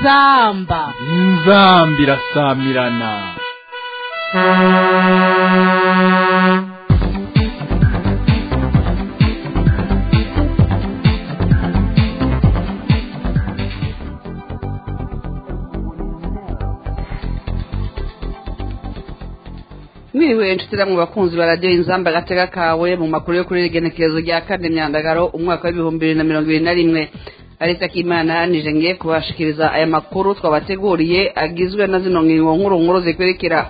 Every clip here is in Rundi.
inzamba inzamba irasamirana mwiriwe nshuti mu bakunzi ba radiyo inzamba agatega kawe mu makuru yo kuri rigenekerezo rya kane myandagaro umwaka w'ibihumbi bibiri na mirongo ibiri na rimwe ariko akimana nije ngiye kubashikiriza aya makuru twabateguriye agizwe na zino ngingo nkuru nkuru zikurikira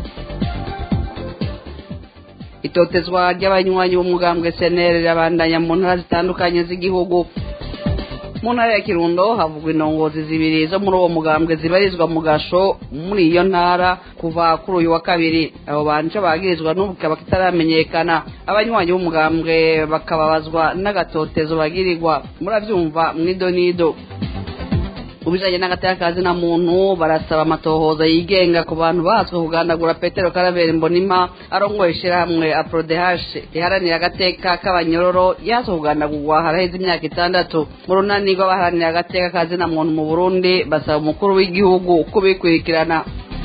itotezwa ry'abanywanyi b'umugambwe senere rirabandanya mu ntara zitandukanye z'igihugu mu ntara ya kirundo havugwa indongozi zibiri zo muri uwo mugambwe zibarizwa mu gasho muri iyo ntara kuva kuri uyu wa kabiri abo bantu bagirizwa n'ubu kikaba kitaramenyekana abanywanyi b'umugambwe bakababazwa n'agatotezo bagirirwa murabyumva mwidonido ubijanye n'agatakazi na muntu barasaba amatohoza yigenga ku bantu bahaswe kugandagura petero karaveri mbonima arongoye ishirahamwe aprodehashe riharanira agateka k'abanyororo yahaswe kugandagurwa haraheze imyaka itandatu mu runani rw'abaharanira agateka kazina muntu mu burundi basaba umukuru w'igihugu kubikurikirana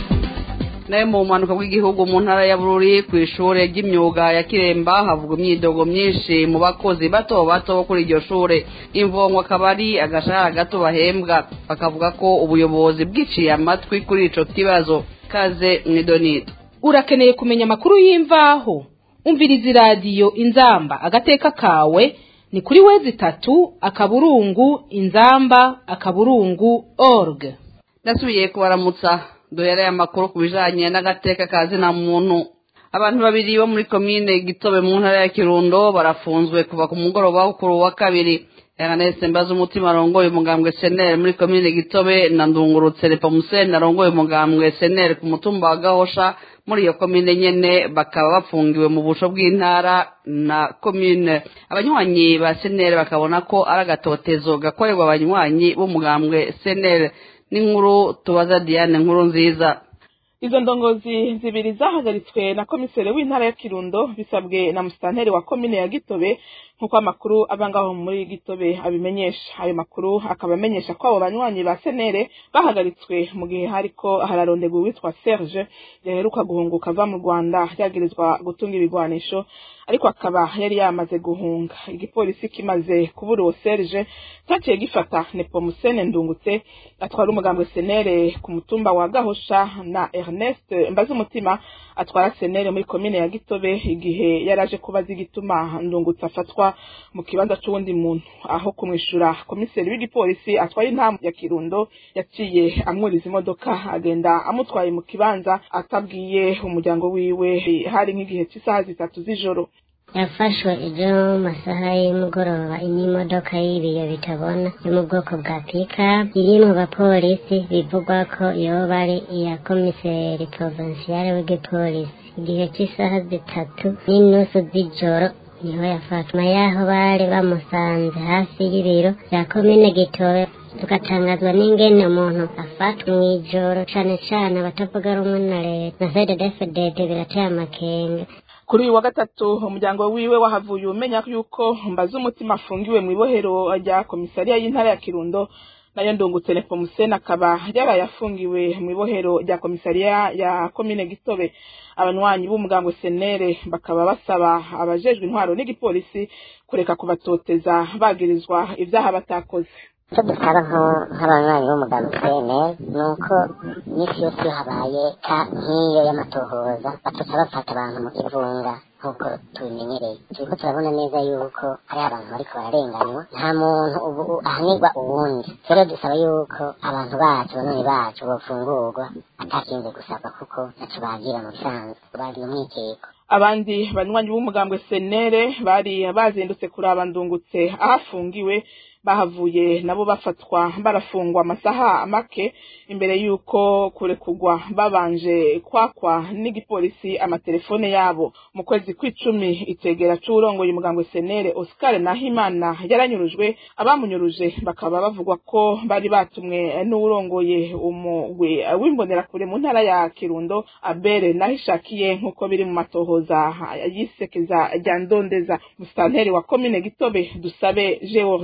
nayo mu bumanuka bw'igihugu mu ntara ya bururi ku ishure ry'imyuga ya kiremba havugwa imyidogo myinshi mu bakozi bato bato bo kuri iryo shure imvongo akaba ari agashahara gato bahembwa bakavuga ko ubuyobozi bwiciye amatwi kuri ico kibazo kaze mwidonido urakeneye kumenya amakuru y'imvaho umviriza iradiyo inzamba agateka kawe ni kuri wezi itatu akaburungu inzamba akaburungu org ndasubiye kubaramutsa duhereye amakuru ku bijanye n'agateka ka zina muntu abantu babiri bo muri komine gitobe mu ntara ya kirundo barafunzwe kuva ku mugoroba wo kuri uwa kabiri yanganese mbaza umutima arongoye umugambwe senere muri komine gitobe na ndungurutse lepomuseni arongoye umugambwe senere ku mutumba wa gahosha muri iyo komine nyene bakaba bafungiwe mu busho bw'intara na komine abanywanyi ba senere bakabona ko ari agatotezo gakorerwa abanywanyi b'umugambwe senere n'inkuru tubaza diane nkuru nziza izo ndongozi zibiri zahagaritswe na komiseri w'intara ya kirundo bisabwe na musitanteri wa komine ya gitobe nk'uko amakuru ava ngaho muri gitobe abimenyesha ayo makuru akaba amenyesha ko abo banywanyi ba senere bahagaritswe mu gihe hariko hararondegwa uwitwa serge yaheruka guhunguka ava mu rwanda yagirizwa gutunga ibigwanisho ariko akaba yari yamaze guhunga igipolisi kimaze kubura uwo serge cyaciye gifata nepomusene ndungutse atwara umugambwe senere ku mutumba wa gahosha na ernest mbaze umutima atwara senere muri komine ya gitobe igihe yari aje kubaza igituma ndungutse afatwa mu kibanza c'uwundi muntu aho kumwishura komiseri w'igipolisi atwaye intamu ya kirundo yaciye amwuriza imodoka agenda amutwaye mu kibanza atabwiye umuryango wiwe hari nk'igihe cy'isaha zitatu z'ijoro yafashwe ejo mu masaha y'umugoroba n'imodoka y'ibiyo bitabona yo mu bwoko bwa pikapu iri mu bapolisi bivugwa ko yoba ari iya komiseri porovinsiyare w'igipolisi igihe cy'isaha zitatu n'inusu z'ijoro niho yafatwa yaho bari bamusanze hafi y'ibiro bya komine gitobe tugatangazwa n'ingene umuntu afatwa mw'ijoro cane cane abatavuga rumwe na leta na fededefedede birateye amakenga kuri uyu wa gatatu umuryango wiwe wahavuye umenya yuko mbaza umutima afungiwe mu ibohero rya komisariya y'intara ya kirundo nayo ndungutse nepomusene akaba yaraye afungiwe mu ibohero rya komisariya ya komine gitobe abanywanyi b'umugambwe senere bakaba basaba abajejwe intwaro n'igipolisi kureka kubatoteza bagirizwa ibyaha batakoze icyo dusaba nk'abanywanyi b'umuganga seneri ni uko iminsi yose iyo habaye ka nk'iyo y'amatohoza batuca bafata abantu mu kivunga nk'uko tubimenyereye turiko turabona neza yuko hariho abantu bariko bararenganywa nta muntu ubu ahanirwa uwundi rero dusaba yuko abantu bacu banoni bacu bofungurwa atakinze gusabwa kuko naco bagira mu bisanzwe bagira umwikeko abandi banywanyi b'umugambwe senere bari bazindutse kuraba ndungutse aho afungiwe bahavuye nabo bafatwa barafungwa amasaha make imbere y'uko kurekugwa babanje kwakwa n'igipolisi amatelefone yabo mu kwezi kw'icumi itegera c'uwurongoye umugambwe senere oscar nahimana yaranyurujwe abamunyuruje bakaba bavugwa ko bari batumwe n'uwurongoye umugwi w'imbonerakure mu ntara ya kirundo abere nahishakiye nk'uko biri mu matohoza yisekeza rya ndondeza musitanteri wa komine gitobe dusabe georgie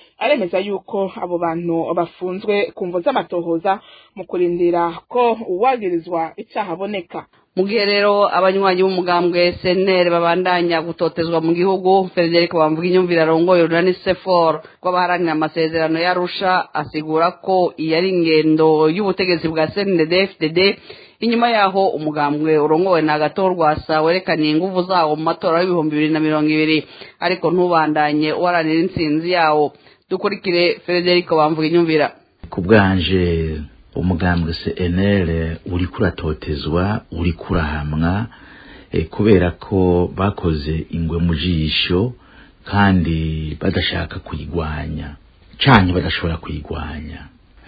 aremeza yuko abo bantu bafunzwe ku mvo z'amatohoza mu kurindira ko uwagirizwa icyaha aboneka mu gihe rero abanywanyi b'umugambwe seneri babandanya gutotezwa mu gihugu frederic bamvuga inyumvire arongoye urunani sefor rw'abaharanira amasezerano y'arusha asigura ko iyi ari ingendo y'ubutegetsi bwa cndd fdd inyuma yaho umugambwe urongowe na gatorwasa werekaniye inguvu zawo mu matora y'ibihumbi bibiri na mirongo ibiri ariko ntubandanye uharanira intsinzi yawo dukurikire frederic bamvuga inyumvira ku bwanje umugambwe CNL uri kuratotezwa uri kurahamwa e, kubera ko bakoze ingwe mu jisho kandi badashaka kuyigwanya canke badashobora kuyigwanya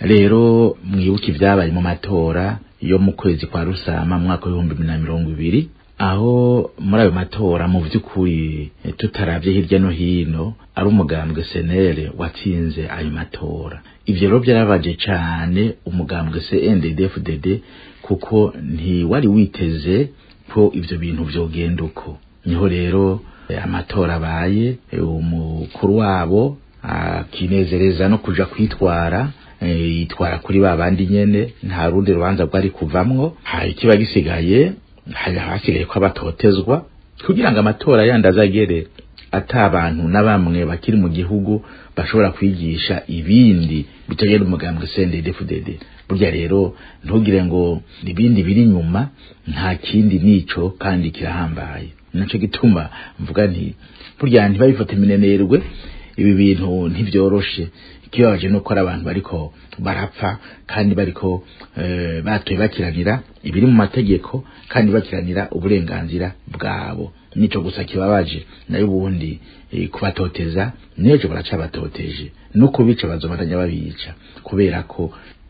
rero mwibuke ibyabaye mu matora yo mu kwezi kwa rusama mu mwaka w'ibihumbi bibiri na mirongo ibiri aho muri ayo matora mu by'ukuri tutaravye hirya no hino ari umugambwe senere watsinze ayo matora ivyo rero byarabaje cane umugambwe CNDD-FDD kuko ntiwari witeze ko ivyo bintu vyogenda uko niho rero amatora abaye umukuru wabo akinezereza no kuja kwitwara yitwara kuri ba bandi nyene nta rundi rubanza rwari kuvamwo hari kiba gisigaye hari hasigaye ko abatotezwa kugira ngo amatora yandi azagere ata abantu na bamwe bakiri mu gihugu bashobora kwigisha ibindi bitagenda umugambwe CNDD-FDD burya rero ntugire ngo ibindi biri inyuma nta kindi nico kandi kirahambaye naco gituma mvuga nti burya ntibabifate minenerwe ibi bintu ntibyoroshe ikibabaje nuko ari abantu bariko barapfa kandi bariko e, batoye bakiranira ibiri mu mategeko kandi bakiranira uburenganzira bwabo nico gusa kibabaje nayo ubundi e, kubatoteza nejo baraca batoteje no kubica bazobatanya babica kubera ko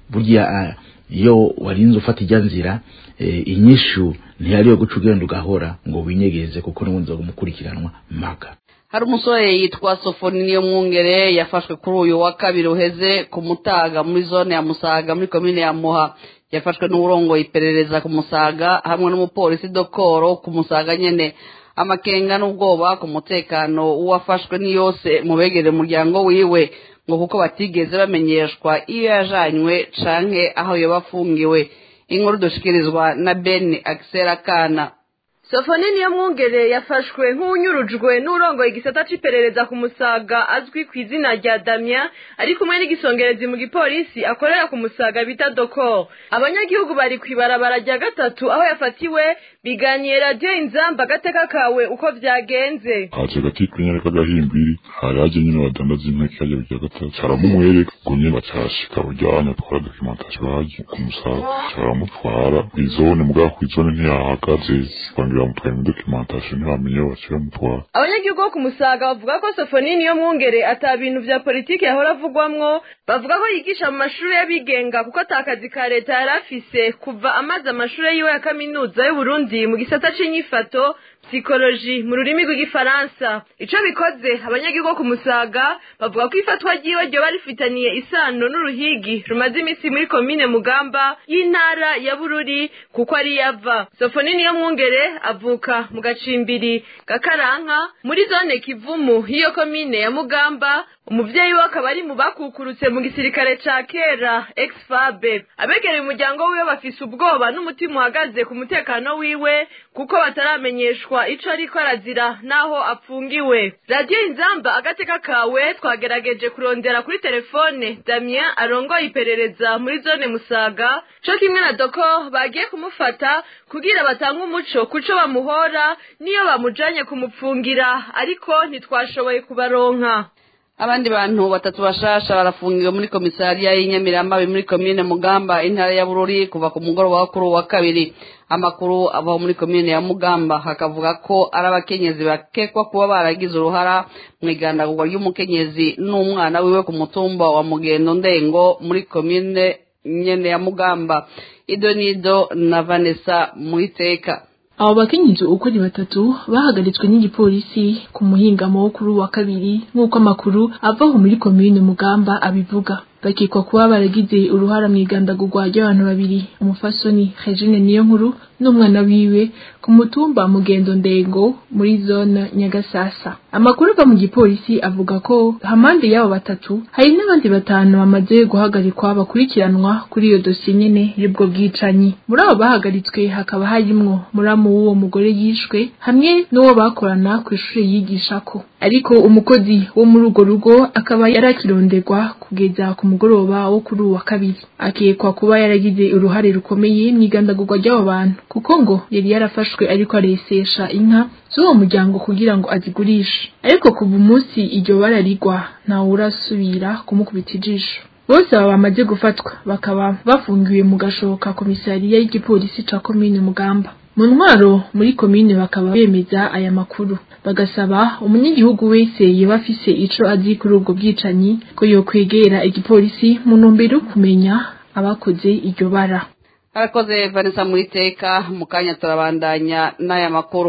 burya iyo warinze ufata ijya nzira e, inyishu ntiyari yo guca ugenda ugahora ngo winyegeze kuko n'ubundi mukurikiranwa mpaka hari umusore yitwa sofoni niyo mwungere yafashwe kuri uyu wa kabiri uheze ku mutaga muri zone ya musaga muri komine ya muha yafashwe n'uburongo iperereza ku musaga hamwe n'umupolisi dokoro ku musaga nyene amakenga n'ubwoba ku mutekano w'uwafashwe ni yose mu begere umuryango wiwe ngo kuko batigeze bamenyeshwa iyo yajanywe canke aho yoba afungiwe inkuru dushikirizwa na ben akisera kana sofoni niyo mwungere yafashwe nk'unyurujwe n'urongoye igisata c'iperereza ku musaga azwi ku izina rya damya ari kumwe n'igisongerezi mu gipolisi akorera ku musaga bita doko abanyagihugu bari kw'ibarabara rya gatatu aho yafatiwe biganiye radiyo inzamba agateka kawe uko vyagenze haje gati kwinyana k'agahimbiri hari haje nyine badandaza impeke harya rya gatatu caramumwereka ngo nyine bacashika buryanya twara dokimentasiyo haje ku musaga caramutwara kw'izone mugabo kw'izone ntiyahagaze bangira bamutwaye muri dokimentasiyo ntibamenye aho bacira mutwara abanyagihugu bo ku musaga bavuga ko sofoni niyo mwungere ata bintu vya politiki yahora avugwamwo bavuga ko yigisha mu mashuri y'abigenga kuko ata kazi ka leta yari afise kuva amaze amashuri yiwe ya kaminuza y'uburundi mu gisata c'inyifato psikoloji mu rurimi rw'igifaransa ico bikoze abanyagihugu bo ku musaga bavuga ko ifatwa ryiwe ryoba rifitaniye isano n'uruhigi rumaze imisi muri komine mugamba y'intara ya bururi kuko ari yava sofoni niyo mwungere avuka mu gacimbiri gakaranka muri zone kivumu y'iyo komine ya mugamba umuvyeyi we akaba ari mu bakukurutse mu gisirikare ca kera ex-fabe abegereye umuryango wiwe bafise ubwoba n'umutima uhagaze ku mutekano wiwe kuko bataramenyeshwa ico ariko arazira n'aho apfungiwe radiyo inzamba agateka kawe twagerageje kurondera kuri telefone damien arongoye iperereza muri zone musaga co kimwe na doko bagiye kumufata kugira batange umuco kuco bamuhora niyo bamujanye kumupfungira ariko ntitwashoboye kubaronka abandi bantu batatu bashasha barafungiwe muri komisariya y'inyamiramabi muri komine mugamba intara ya bururi kuva ku mugoroba wa kuri wa kabiri amakuru ava muri komine ya mugamba hakavuga ko ari abakenyezi bakekwa kuba baragize uruhara mu igandagurwa ry'umukenyezi n'umwana wiwe ku mutumba wa mugendo ndengo muri komine nyene ya mugamba idonido na vanessa muhiteka abo bakenyezi uko ari batatu bahagaritswe n'igipolisi ku muhingamo wo kuri wa kabiri nk'uko amakuru avaho muri komine mugamba abivuga bakekwa kuba baragize uruhara mu igandagurwa ry'abantu babiri umufasoni Regine Niyonkuru n'umwana wiwe ku mutumba Mugendo Ndengo muri zone Nyagasasa amakuru ava mu gipolisi avuga ko hamande y'abo batatu hari n'abandi batanu bamaze guhagarikwa bakurikiranwa kuri iyo dosiye nyene y'ubwo bwicanyi muri abo bahagaritswe hakaba harimwo muramu w'uwo mugore yishwe hamwe n'uwo bakorana ku ishuri yigishako ariko umukozi wo muri urwo rugo akaba yarakironderwa kugeza ku mugoroba wo kuri uwa kabiri akekwa kuba yaragize uruhare rukomeye mu igandagurwa ry'abo bantu kuko ngo yari yarafashwe ariko aresesha inka z'uwo muryango kugira ngo azigurishe ariko kuva umunsi iryo bara rigwa ntawe urasubira kumukubita ijisho bose baba bamaze gufatwa bakaba bafungiwe mu gashoka komisariya y'igipolisi ca komine mugamba mu ntwaro muri komine bakaba bemeza aya makuru bagasaba umunyagihugu wese yoba afise ico azi kuri ubwo bwicanyi ko yokwegera igipolisi mu ntumbero yo kumenya abakoze iryo bara harakoze vanessa muri teka mu kanya turabandanya n'aya makuru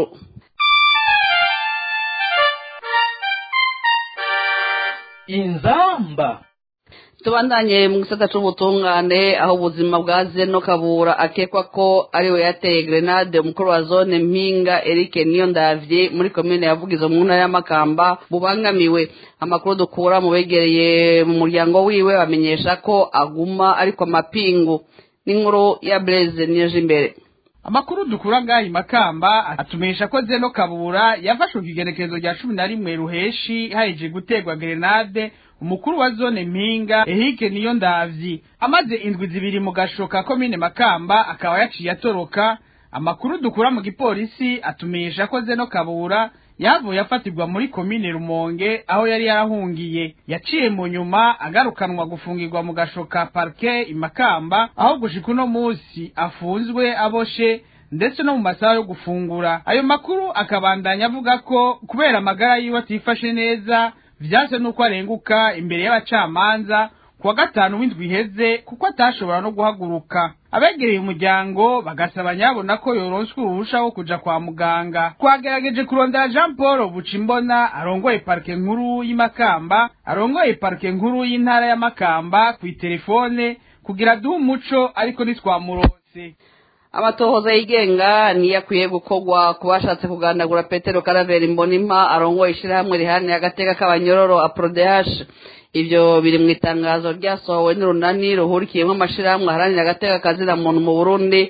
inzamba tubandanye mu gisata c'ubutungane aho ubuzima bwa zeno kabura akekwa ko ariwe yateye grenade umukuru wa zone mpinga eric niyo ndavye muri komine yavugizo mu ntara y'amakamba bubangamiwe amakuru dukura mu begereye mu muryango wiwe bamenyesha ko aguma ariko amapingu n'inkuru ya blaise niyeje imbere amakuru dukura ngaha makamba atumenyesha ko zeno kabura yafashwe ku igenekerezo rya cumi na rimwe ruheshi haheje guterwa grenade umukuru wa zone mpinga ehike niyo ndavyi amaze indwi zibiri mu gashoka komine makamba akaba yaciye atoroka amakuru dukura mu gipolisi atumenyesha ko zeno kabura yavuye afatirwa muri komine rumonge aho yari yarahungiye yaciye mu nyuma agarukanwa gufungirwa mu gashoka parke imakamba aho gushika uno musi afunzwe aboshe ndetse no mu masaha yo gufungura ayo makuru akabandanya avuga ko kubera amagara yiwe atifashe neza vyase nuko arenguka imbere y'abacamanza kuwa gatanu w'indwi iheze kuko atashobora no guhaguruka abegereye umuryango bagasaba nyabona ko yoronswa uruhusha wo kuja kwa muganga twagerageje kurondera jean paul bucimbona arongoye parike nkuru y'imakamba arongoye parike nkuru y'intara y'amakamba kw'iterefone kugira duhe umuco ariko ntitwamuronse amatohoza yigenga niyo akwiye gukorwa ku bashatse kugandagura petero karaveri mbonimpa arongoye ishyirahamwe riharanira agateka k'abanyororo aprodehashe ibyo biri mu itangazo ryasohowe n'urunani ruhurikiyemo amashyirahamwe aharanira agateka kazina muntu mu burundi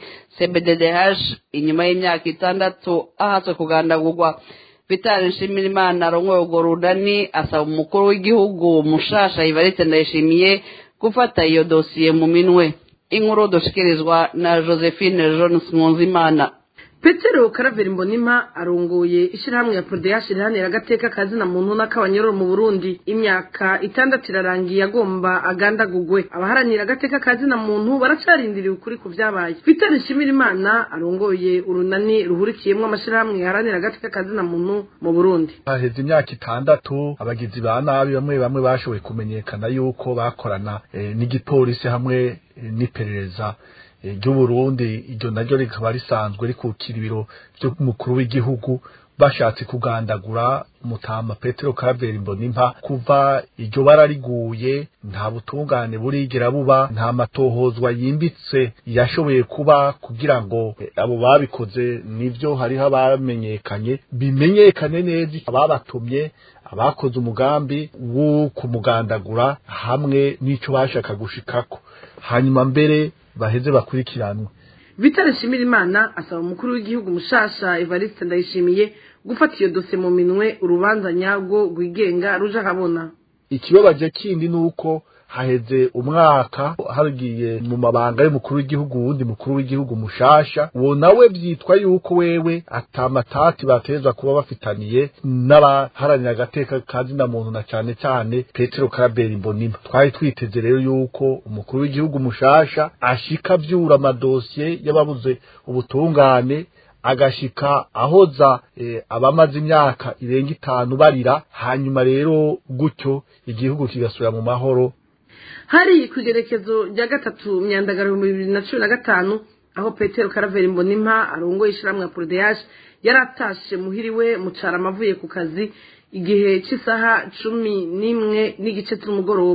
cbddh inyuma y'imyaka itandatu ahatswe kugandagurwa vitali nshimirimana arongoye urwo runani asaba umukuru w'igihugu mushasha ivarite ndayishimiye gufata iyo dosiye mu minwe inkuru dushikirizwa na josephine jones nkunzimana petero karaveri mbonima arongoye ishyirahamwe ya prodeyashi rihanira agateka kazina muntu n'akabanyororo mu burundi imyaka itandatu irarangiye agomba agandagugwe abaharanira agateka kazina muntu baracarindiriye ukuri ku byabaye peter nshimirimana arongoye urunani ruhurikiyemo amashyirahamwe yaharanira agateka kazina muntu mu burundi haheze imyaka itandatu abagizi ba nabi bamwe bamwe bashoboye kumenyekana yuko bakorana n'igipolisi hamwe n'iperereza ry'uburundi iryo naryo rikaba risanzwe rikukira ibiro by'umukuru w'igihugu bashatse kugandagura umutama petero karaveri mbonimpa kuva iryo bara riguye nta butungane burigera buba nta matohozwa yimbitse yashoboye kuba kugira ngo abo babikoze nivyo hariho abamenyekanye bimenyekane neza ababatumye abakoze umugambi wo kumugandagura hamwe n'ico bashaka gushikako hanyuma mbere baheze bakurikiranwe vitale nshimirimana asaba umukuru w'igihugu mushasha evariste ndayishimiye gufata iyo dose mu minwe urubanza nyarwo rwigenga ruje ahabona ikibabaje kindi ni uko haheze umwaka hagiye mu mabanga y'umukuru w'igihugu wundi mukuru w'igihugu mushasha uwo nawe byitwa yuko wewe atamatati batezwa kuba bafitaniye n'abaharanira agateka kazina muntu na cane cane petero karaberi mbonima twari twiteze rero yuko umukuru w'igihugu mushasha ashika vyura amadosiye y'ababuze ubutungane agashika ahoza e, abamaze imyaka irenga itanu barira hanyuma rero gutyo igihugu kigasubira mu mahoro hari ku igerekezo rya gatatu myandagaro ibihumbi bibiri na cumi na gatanu aho petero karaveri mbonimpa arongoye ishyirahamwe ya porodeyaje yari atashe muhiriwe mucara amavuye ku kazi igihe cy'isaha cumi n'imwe n'igice cy'umugoroba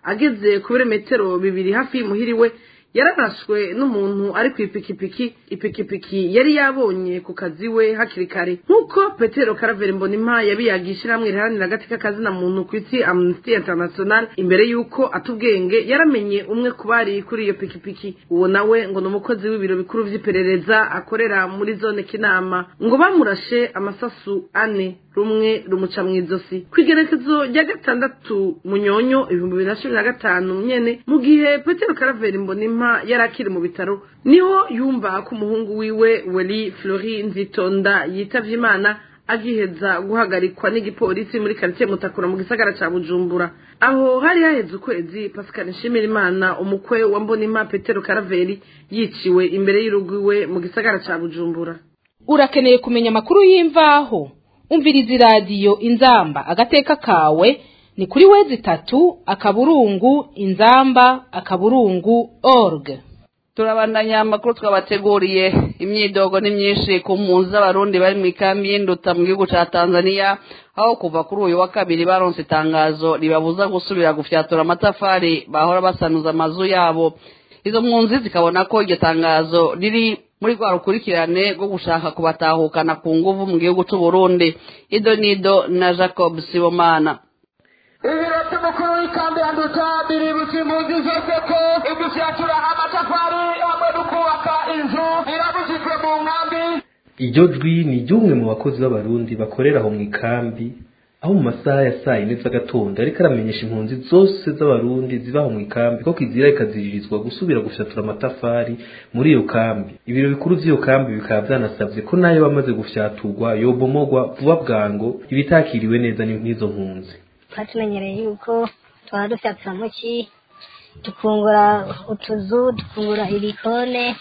ageze ku birometero bibiri hafi y'imuhiriwe yararashwe n'umuntu ari ku ipikipiki ipikipiki yari yabonye ku kazi we hakiri kare nk'uko petero karaveri mbonimpa yabiyagiye ishyirahamwe riharanira agati k'akazina muntu ku isi amnesty international imbere y'uko atubwenge yaramenye umwe ku bari kuri iyo pikipiki uwo nawe ngo ni umukozi w'ibiro bikuru vy'iperereza akorera muri zone kinama ngo bamurashe amasasu ane rumwe rumuca mu izosi ku igerekezo rya gatandatu munyonyo ibihumbi bibiri na cumi na gatanu nyene mu gihe petero karaveri mbonimpa yari akiri mu bitaro niho yumva ko umuhungu wiwe weli flori nzitonda yitavye imana agiheza guhagarikwa n'igipolisi muri karitsiye mutakura mu gisagara ca bujumbura aho hari haheze ukwezi pascal nshimirimana umukwe wa mbonimpa petero karaveri yiciwe imbere y'urugo iwe mu gisagara ca bujumbura urakeneye kumenya amakuru y'imvaho umviriza iradiyo inzamba agateka kawe ni kuri wezi itatu akaburungu inzamba akaburungu org turabandanya amakuru twabateguriye imyidogo ni myinshi ku mpunzi z'abarundi bari mu ikambi y'induta mu gihugu ca tanzania aho kuva kuri uyu wa kabiri baronse itangazo ribabuza gusubira gufyatura amatafari bahora basanuza amazu yabo izo mpunzi zikabona ko iryo tangazo riri muri rwa rukurikirane rwo gushaka kubatahukana ku nguvu mu gihugu c'uburundi ido nido na jacob sibomana ibiro by'umukuru w'ikambi ya nduta biributsa impunzi zose ko igufyatura amatafari hamwe no kubaka inzu birabujijwe mu nkambi iryo jwi ni iry'umwe mu bakozi b'abarundi bakorera aho mu ikambi aho mu masaha ya saa yine z'agatondo ariko aramenyesha impunzi zose z'abarundi ziba aho mu ikambi ko kizira ikaziririzwa gusubira gufyatura amatafari muri iyo kambi ibiro bikuru vy'iyo kambi bikaba vyanasavye ko nayo bamaze gufyaturwa yobomogwa vuba bwango ibitakiriwe neza n'izo mpunzi twatumenyereye yuko twaba dufyatura muki dukungura utuzu dukungura ibikone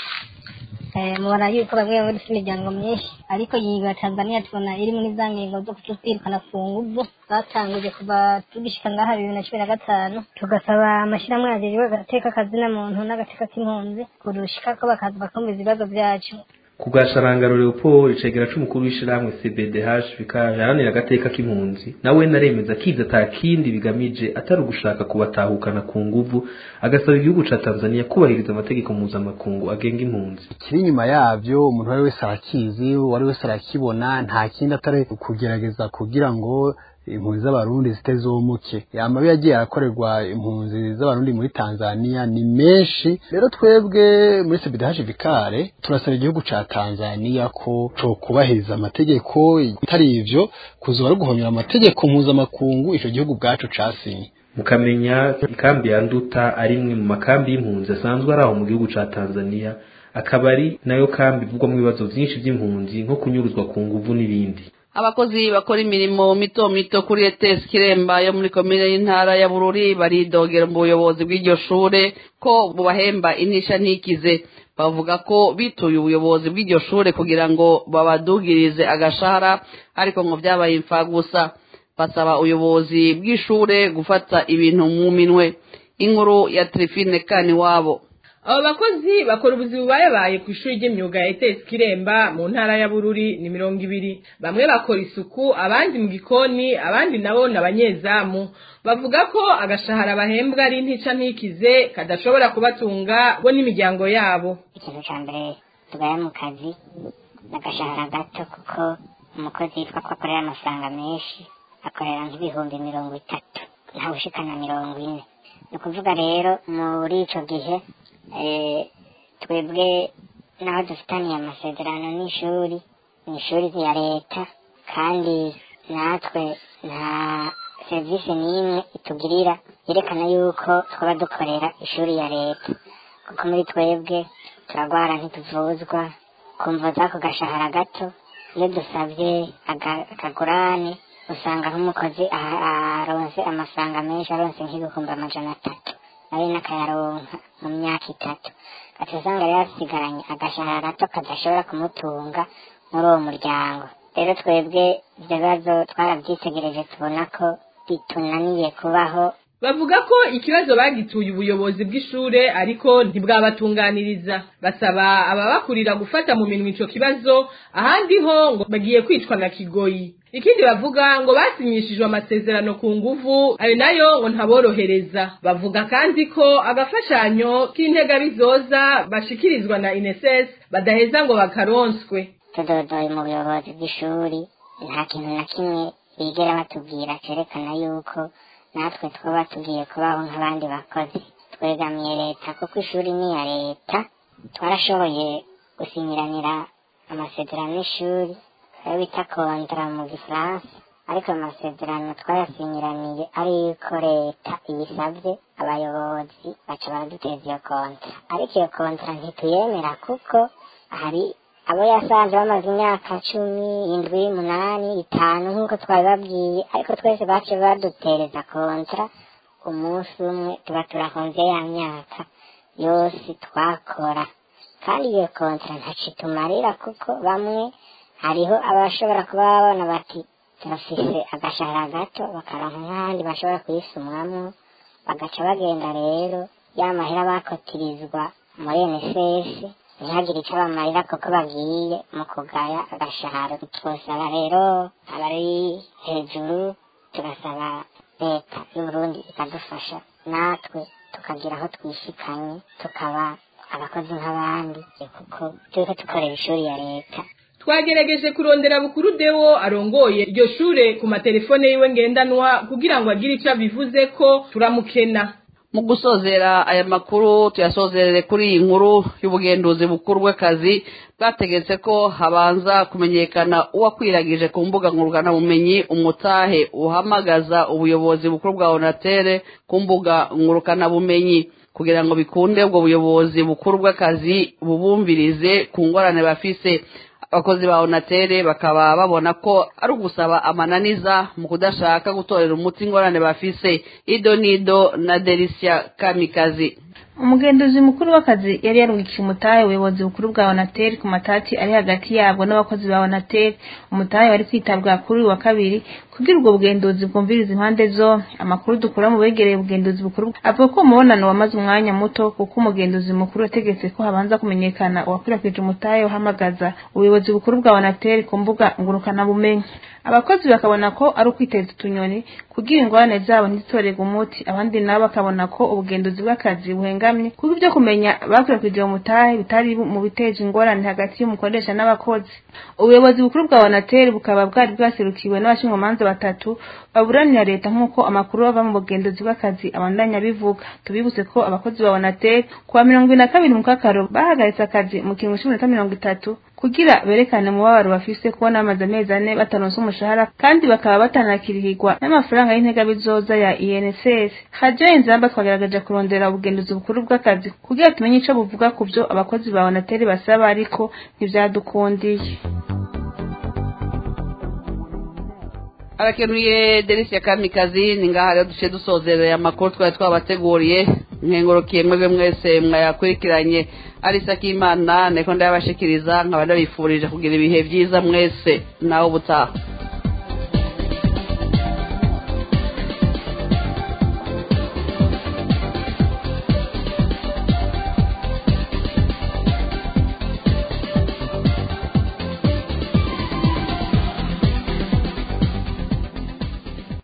mubona yuko bamwe bamwe dufite imiryango myinshi ariko ingingo ya tanzania tubona iri muri za ngingo zo kututwirukana ku nguvu zatanguje kuva tugishika ngaha bibiri na cumi na gatanu tugasaba amashyirahamwe yajejwe agateka akazina muntu n'agateka k'impunzi kurushika ko bakaza bakumva ibibazo vyacu ku bwa sharangaro leopold icegera c'umukuru w'ishirahamwe cbdh bikaharanira agateka k'impunzi nawe naremeza kiza ata kindi bigamije atari ugushaka kubatahukana ku nguvu agasaba igihugu ca tanzania kubahiriza amategeko mpuzamakungu agenga impunzi kiri inyuma yavyo umuntu uwari wese arakizi uwari wese arakibona nta kindi atari kugerageza kugira ngo impunzi z'abarundi zitezomuke amabi yagiye arakorerwa impunzi z'abarundi muri tanzania ni menshi rero twebwe muri sebidahaje vikare turasaba igihugu ca tanzania ko co kubahiriza amategeko itari ivyo kuzoba ari guhonyora amategeko mpuzamakungu ico gihugu bwacu casinye mukamenya ikambi ya nduta ari imwe mu makambi y'impunzi asanzwe ari aho mu gihugu ca tanzania akaba ari nayo kambi ivugwamo ibibazo vyinshi vy'impunzi nko kunyuruzwa ku nguvu n'ibindi abakozi bakora imirimo mito mito kuri ETS Kiremba yo muri komine y'intara ya Bururi baridogera mu buyobozi bw'iryo shure ko bubahemba intisha ntikize bavuga ko bituye ubuyobozi bw'iryo shure kugira ngo babadugirize agashahara ariko ngo vyabaye imfa gusa basaba ubuyobozi bw'ishure gufata ibintu mu minwe inkuru ya Trifine kani wabo abo bakozi bakora ubuzi bubayabaye ku ishuri ry'imyuga ya etesi kiremba mu ntara ya bururi ni mirongo ibiri bamwe bakora isuku abandi mu gikoni abandi nabo ni abanyezamu bavuga ko agashahara bahembwa ari ntica ntikize kadashobora kubatunga bo n'imiryango yabo ikintu cya mbere tugaya mu kazi n'agashahara gato kuko umukozi yitwa ko akorera amafaranga menshi akorera nk'ibihumbi mirongo itatu ntawe ushikana mirongo ine ni ukuvuga rero muri icyo gihe twebwe naho dufitaniye amasezerano n'ishuri ni ishuri rya leta kandi natwe nta serivisi n'imwe itugirira yerekana yuko twaba dukorera ishuri ya leta kuko muri twebwe turagwara ntituvuzwa kumva z'ako gashahara gato iyo dusabye akagurane usanga nk'umukozi aronse amafaranga menshi aronse nk'ibihumbi amajana atatu nawe n'akayaronka mu myaka itatu gaca usanga rero asigaranye agashahara gato kadashobora kumutunga muri uwo muryango rero twebwe ibyo bibazo twarabyitegereje tubona ko bitunaniye kubaho bavuga ko ikibazo bagituye ubuyobozi bw'ishure ariko ntibwabatunganiriza basaba ababakurira gufata mu minwe ico kibazo ahandi ho ngo bagiye kwicwa na kigoyi ikindi bavuga ngo basinyishijwe amasezerano ku nguvu ayo nayo ngo ntaborohereza bavuga kandi ko agafashanyo k'intega bizoza bashikirizwa na INSS badaheza ngo bakaronswe tudodoye mu buyobozi bw'ishuri nta kintu na kimwe bigera batubwira cerekana yuko natwe twaba tugiye kubaho nk'abandi bakozi twegamiye leta kuko ishuri ni iya leta twarashoboye gusinyiranira amasezerano y'ishuri ayo bita kontara mu gifaransa ariko ayo masezerano twayasinyiraniye ari yuko leta iyisabye abayobozi baca baraduteza iyo kontara ariko iyo kontara ntituyemera kuko hari abo yasanze bamaze imyaka cumi indwi umunani itanu nk'uko twabibabwiye ariko twese bace badutereza kontara umunsi umwe tuba turahonze ya myaka yose twakora kandi iyo kontara ntaco itumarira kuko bamwe hariho abashobora kuba babona bati turafise agashahara gato bakaronka nk'ahandi bashobora kuyisumwamwo bagaca bagenda rero ya mahera bakotirizwa muri NSS ntihagire icyo bamarira kuko bagiye mu kugaya agashahara twosaba rero abari hejuru tugasaba leta y'uburundi ikadufasha natwe tukagira aho twishikanye tukaba abakozi nk'abandi kuko turiko dukorera ishuri ya leta twagerageje kurondera bukuru dewo arongoye iryo shure ku matelefone yiwe ngendanwa kugira ngo agire icyo abivuze ko turamukena mu gusozera aya makuru tuyasozerere kuri iyi nkuru y'ubugenduzi bukuru bw'akazi bwategetse ko habanza kumenyekana uwakwiragije ku mbuga ngurukanabumenyi umutahe uhamagaza ubuyobozi bukuru bwa onatere ku mbuga ngurukanabumenyi kugira ngo bikunde ubwo buyobozi bukuru bw'akazi bubumvirize ku ngorane bafise abakozi ba onatere bakaba babona ko ari ugusaba amananiza mu kudashaka gutorera umuti ingorane bafise ido nido na delisia kamikazi umugenduzi mukuru w'akazi yari yarungikiye umutahe ubuyobozi bukuru bwa onateri ku matati ari hagati yabwo n'abakozi ba onateri umutahe wari kwitabwa kuri uyu wa kabiri kugira ubwo bugenduzi bwumviriza impande zombi amakuru dukura mu begereye ubugenduzi bukuru avuga ko umubonano wamaze umwanya muto kuko umugenduzi mukuru yategetse ko habanza kumenyekana uwakwirakwije umutahe uhamagaza ubuyobozi bukuru bwa onateri ku mbuga ngurukanabumenyi abakozi bakabona ko ari ukwiteza utunyoni kugira ingorane zabo ntizitorerwe umuti abandi nabo bakabona ko ubugenduzi bw'akazi buhengamye kuko ibyo kumenya bakwirakwije mu mutahe bitari mu biteje ingorane hagati y'umukoresha n'abakozi ubuyobozi bukuru bwa onateri bukaba bwari bwaserukiwe n'abashinjwamanza batatu baburanira leta nk'uko amakuru ava mu bugenduzi bw'akazi abandanya bivuga tubibutse ko abakozi ba onateri kuwa mirongo ibiri na kabiri mu kakaro bahagaritse akazi mu kiringo cy'iminota mirongo itatu kugira berekane umubabaro bafise kubona bamaze amezi ane bataronse umushahara kandi bakaba batanakirihirwa n'amafaranga y'intega bizoza ya INSS hajo inzamba twagerageje kurondera ubugenduzi bukuru bw'akazi kugira tumenye ico buvuga ku byo abakozi ba onateri basaba ariko ntivyadukundiye arakenuye delisia kamikazi ni ngaha rero duce dusozereye amakuru twari twabateguriye nkengurukiye mwebwe mwese mwayakurikiranye arisa k'imana niko ndayabashikiriza nkaba ndabifurije kugira ibihe byiza mwese nawe ubutaha